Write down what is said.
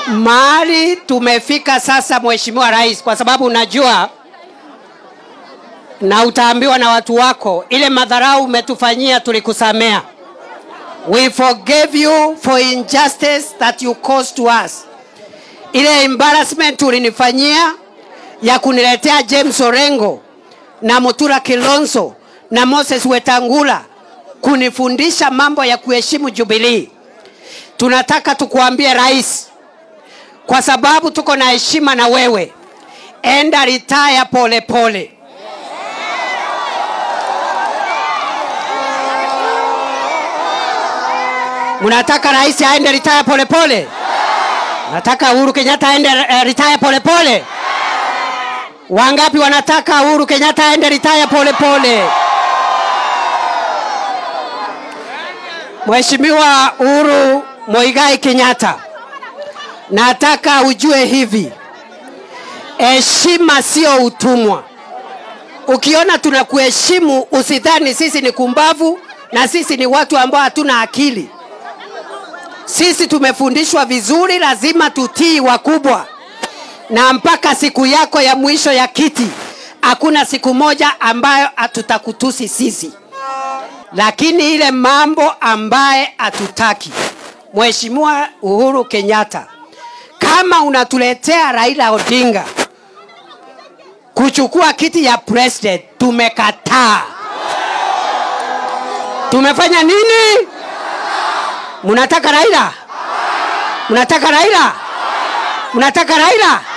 mahali tumefika sasa, Mheshimiwa Rais, kwa sababu unajua na utaambiwa na watu wako, ile madharau umetufanyia tulikusamea. We forgave you for injustice that you caused to us. Ile embarrassment ulinifanyia ya kuniletea James Orengo na Mutura Kilonzo na Moses Wetangula kunifundisha mambo ya kuheshimu Jubilee. Tunataka tukuambie rais, kwa sababu tuko na heshima na wewe, enda retire pole pole. Mnataka rais aende retire pole pole? Nataka Uhuru Kenyatta aende uh, retire pole pole? Wangapi wanataka Uhuru Kenyatta aende retire pole pole? Mheshimiwa Uhuru Moigai Kenyatta, nataka ujue hivi, heshima sio utumwa. Ukiona tunakuheshimu, usidhani sisi ni kumbavu na sisi ni watu ambao hatuna akili. Sisi tumefundishwa vizuri, lazima tutii wakubwa, na mpaka siku yako ya mwisho ya kiti, hakuna siku moja ambayo hatutakutusi sisi lakini ile mambo ambaye hatutaki, Mheshimiwa Uhuru Kenyatta, kama unatuletea Raila Odinga kuchukua kiti ya president, tumekataa. Tumefanya nini? Mnataka Raila? Mnataka Raila? Mnataka Raila?